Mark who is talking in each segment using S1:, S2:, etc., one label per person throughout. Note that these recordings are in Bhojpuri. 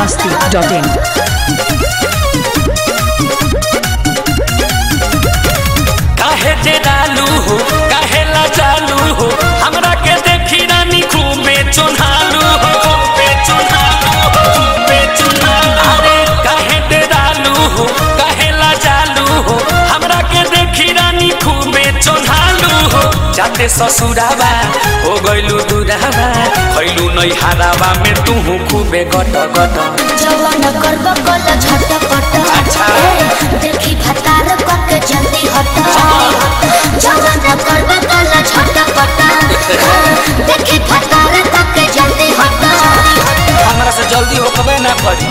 S1: masti.in.
S2: काहे जे डालू हो काहे ला चालू हो हमरा के देखी रानी खूबे चुन्हालू हो खूबे चुन्हालू हो खूबे चुन्हालू अरे काहे जे डालू हो काहे ला चालू हो हमरा के देखी रानी खूबे चुन्हालू हो जाते ससुराबा हो गइलू दुराबा खइलू नै हाराबा में तू खूबे गट गट
S3: जवन करब कल झटपट
S2: अच्छा।
S3: ए, देखी भतार कके जल्दी हट जवन करब कल झटपट ए, देखी भतार कके जल्दी हट
S2: हमरा से जल्दी होकबे ना करी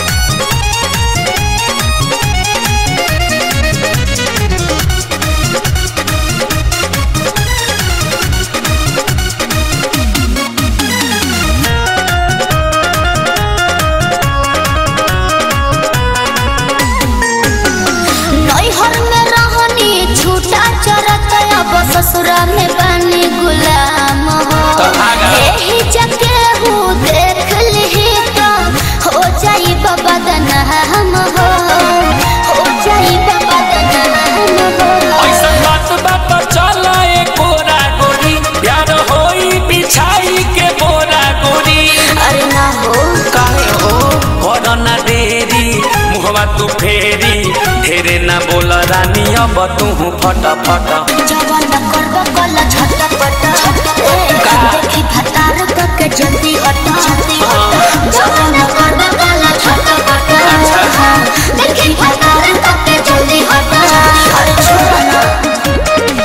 S3: नैहर में रहनी छूटा चरत अब ससुरा में बनी गुलाम हो
S2: तो भागा।
S3: यही जके हूँ देख ली तो हो जाई बाबा दनहम हो हो जाई बाबा दनहम हो
S2: ऐसा बात बात चला ए कोरा गोरी प्यार होई बिछाई के बोरा गोरी
S3: अरे ना हो
S2: काहे हो करना देरी मुहवा तू फेरी ढेरे ना बोल रानी अब तू फट फट
S3: जवन करब कल झटपट ए, देखी भतार कके जल्दी हट जवन करब कल झटपट देखी भतार कके जल्दी हट अरे छोड़ ना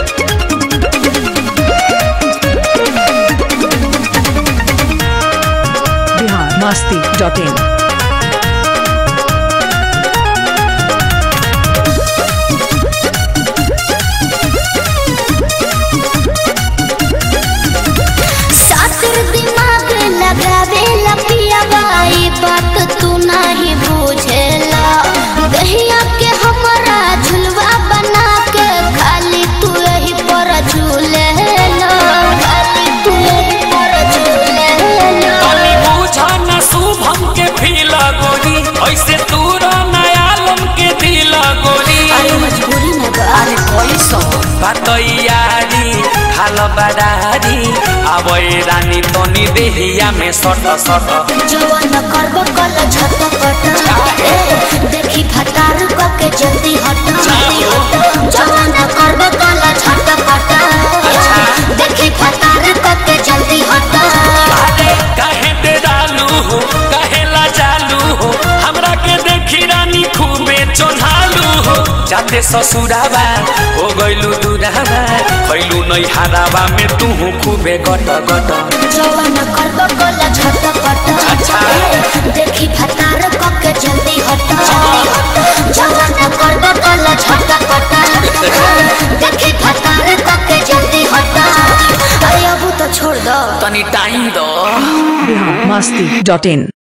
S1: Bihar masti.in.
S3: सातिर दिमाग लगावे लपिया बाई बात तू नहीं बुझेला दहिया के हमरा झुलवा बना के खाली तू यही पर झूलेला खाली तू यही पर झूलेला
S2: तनी बुझा ना शुभम के फील गोरी ऐसे तू नयालम के दिल गोरी
S3: अरे मजबूरी में बा
S2: अरे कैसो बात यारी खाल बडारी अब रानी तनी देहिया में सट सट
S3: जवन करब कल झटपट ए, देखी भतार कके जल्दी हट जवन करब कल झटपट देखी भतार कके जल्दी हट
S2: अरे काहे ते डालू हो काहे ला चालू हो हमरा के देखी रानी खूबे चोन्हालू हो जाते ससुराबा हो गइलू दुराबा खइलू नै हाराबा में तू खूबे गट गट
S3: जवन करब कल झटपट ए, देखी भतार कके जल्दी हट जवन करब कल झटपट देखी भतार कके जल्दी हट अरे अब तो छोड़ दो
S2: तनी टाइम दो
S1: Bihar masti.in.